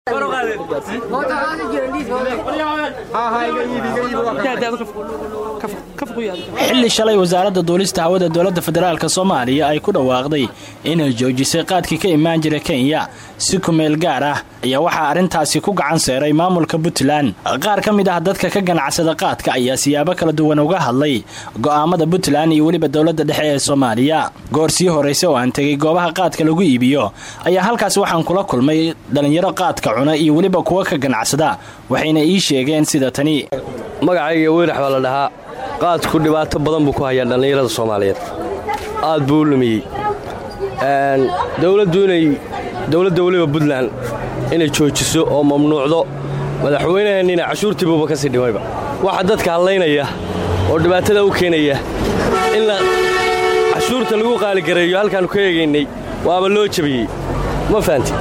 xilli shalay wasaaradda duulista hawada dowladda federaalk soomaaliya ay ku dhawaaqday inay joojisay qaadkii ka imaan jira kenya si kumeel gaar ah ayaa waxaa arrintaasi ku gacan seeray maamulka puntland qaar ka mid ah dadka ka ganacsada qaadka ayaa siyaabo kala duwan uga hadlay go'aamada puntland iyo weliba dowladda dhexe ee soomaaliya goor sii horraysa oo aan tegay goobaha qaadka lagu iibiyo ayaa halkaas waxaan kula kulmay dhallinyaro qaadka cuna iyo weliba kuwa ka ganacsada waxayna ii sheegeen sida tani magacayga weynax baa la dhahaa qaadku dhibaato badan buu ku hayaa dhallinyarada soomaaliyeed aad buu u lumiyey dowladdu inay dowladda weliba puntland inay joojiso oo mamnuucdo madaxweynaheenniina cashuurtiibuuba ka sii dhimayba waxa dadka hadlaynaya oo dhibaatada u keenaya in cashuurta lagu qaaligareeyo halkaannu ka eegaynay waaba loo jabiyey ma fahanti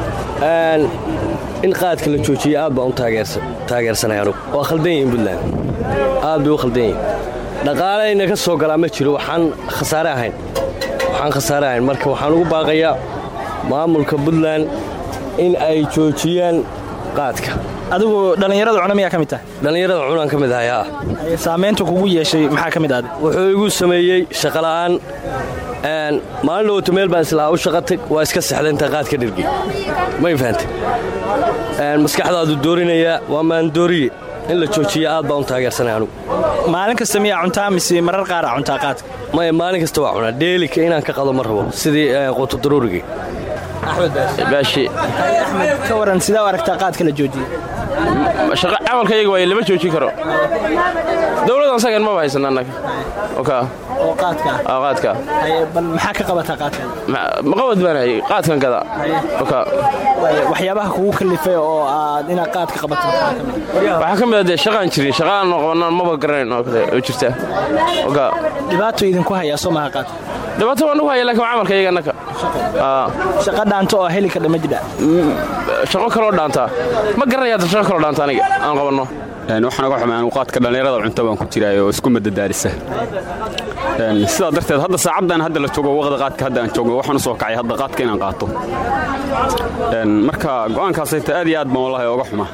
in qaadka la joojiya aad baan u taageersanay anugu waa khaldan yihiin puntland aad bay u khaldan yihiin dhaqaalayna ka soo galaa ma jiro waxaan khasaare ahayn waxaan khasaare ahayn marka waxaan ugu baaqayaa maamulka puntland in ay joojiyaan qaadka adigu dhallinyarada cuna miyaa ka mid tahay dhallinyarada cunaan ka mid ahay haa saamaynta kugu yeeshay maxaa ka mid ahdi wuxuu igu sameeyey shaqola'aan maalin dhowata meel baan islahaa u shaqatag waa iska sexda intaa qaad ka dhirgi may fahantay maskaxdaadu doorinayaa waa maandooriye in la joojiya aad baan u taageersanay anugu maalin kasta miyaa cuntaa mise marar qaaraa cuntaa qaadka maya maalin kasta waa cunaa dheelika inaan ka qado ma rabo sidii quuto daruurigii baashi axmed ka waran sidaa u aragtaa qaadka la joojiyey camalkayaga waay lama joojin karo dowladan sagan maba haysan annaga oo qaadka ah qaadka bal maxaa ka qabataa qaadka maqabad baan hayay qaadkan gada waxyaabaha kugu kalifay oo aad inaad qaadka qabato waxaa ka mid ah dee shaqaan jirin shaqaan qabanaan maba garanayn oo kale oo jirta dhibaato idinku hayaa soo maha qaadka dhibaato waan ugu haya lakin camalkayaga annaka shaqa dhaanto oo heli kadha ma jidha shaqo kaloo dhaantaa ma garanaya hadda shaqo kaloo dhaanta aniga aan qabanno waxaan uga xumay anugu qaadka dhallinyarada cunto baan ku jiraay oo isku madadaalisa sidaa darteed hadda saacaddan hadda la joogo waqda qaadka hadda aan joogno waxaan u soo kacay hadda qaadka inaan qaato marka go'aankaasayta aad iyo aad baan wallahi oga xuma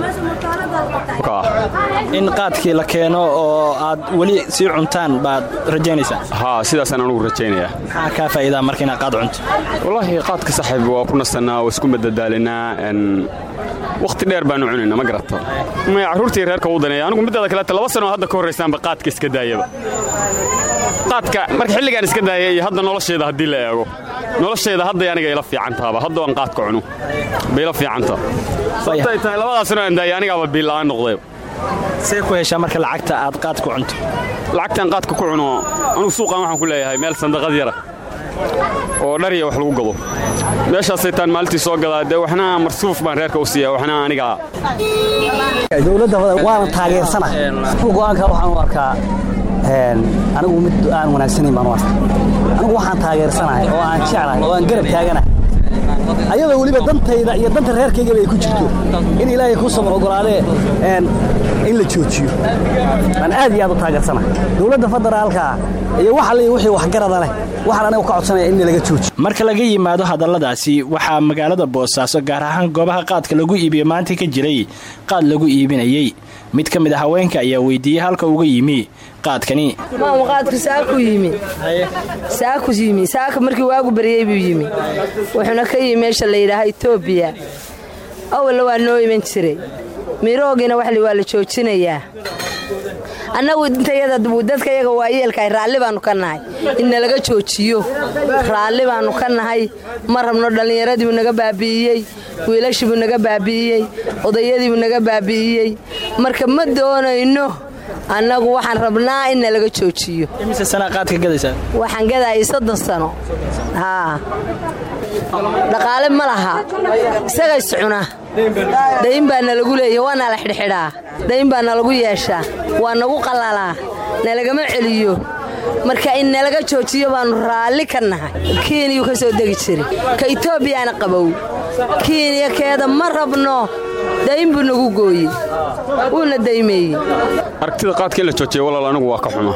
in qaadkii la keeno oo aad weli sii cuntaan baad rajaynaysaa haa sidaasaan anugu rajaynayaa maxaa kaa faa'iidaa marka inaad qaad cunto wallaahi qaadka saxiib waa ku nasannaa waa isku madadaalinaa wakhti dheer baanu cunayna ma garata maya carruurtii reerka u daneeya anigu middaada kaleeta laba sanoo hadda ka horraysaanba qaadka iska daayaba qaadka marka xilligaan iska daaya iyo hadda nolosheeda haddii la eego nolosheeda hadday aniga ila fiicantaaba hadda aan qaadka cuno bay ila fiicanta sababtay tahay labadaas sanoo aan daaya anigaaba biilla'aan noqday see ku heshaa marka lacagta aad qaad ku cunto lacagtaan qaadka ku cuno anugu suuqan waxaan ku leeyahay meel sandaqad yara oo dhariya wax lagu gado meeshaasaytaan maalintii soo gadaa dee waxna marsuuf baan reerka u siiya waxna anigaa dowladda waana taageersana go'aanka waxaan u arkaa anigu mid aan wanaagsanayn baan u arka anigu waxaan taageersanahay oo aan jeclahay oo aan garab taaganahay ayadoo weliba dantayda iyo danta reerkaygaba ay ku jirto in ilaahay kuu samar ogolaadee in la joojiyo aan aad iyo aad u taageersanahay dowladda federaalka iyo wax alle wixii waxgarada leh waxaan anigu ka codsanaya in laga joojiyo marka laga yimaado hadalladaasi waxaa magaalada boosaaso gaar ahaan goobaha qaadka lagu iibiyo maanta ka jiray qaad lagu iibinayey mid ka mid a haweenka ayaa weydiiyey halka uga yimi qaadkani maama qaadku saaku yimi saaku yimi saaka markii waagu baryey buu yimi wuxuuna ka yimi meesha la yidhaaha etoobiya awalla waa noo iman jiray miroogiina waxli waa la joojinayaa annagu intayada dadka yaga waa yeelkahay raalli baannu ka nahay in nalaga joojiyo raalli baannu ka nahay ma rabno dhallinyaradiibuu naga baabi'iyey wiilashiibuu naga baabi'iyey odayadiibuu naga baabi'iyey marka ma doonayno annagu waxaan rabnaa in nalaga joojiyo imise sanaa qaadka gadaysaa waxaan gadaayay soddon sano haa dhaqaale ma laha isaga iscuna dayn baa nalagu leeya waa nala xidhxidhaa dayn baa nalagu yeeshaa waa nagu qallalaa nalagama celiyo marka in nalaga joojiyo baannu raalli ka nahay kiiniyuu ka soo degi jiray ka etoobiyaana qabow kiiniya keeda ma rabno dayn buu nagu gooyey wuuna daymeeyey aragtida qaadka in la joojiya walaal anigu waa ka xuma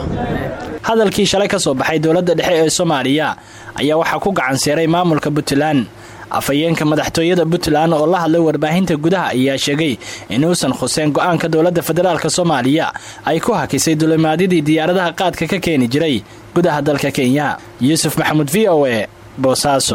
hadalkii shalay ka soo baxay dowladda dhexe ee soomaaliya ayaa waxaa ku gacan seeray maamulka puntland afhayeenka madaxtooyada puntland oo la hadlay warbaahinta gudaha ayaa sheegay inuusan khuseen go-aanka dowladda federaalk soomaaliya ay ku hakisay dulimaadyadii diyaaradaha qaadka ka keeni jiray gudaha dalka kenya yuusuf maxamuud v o e boosaaso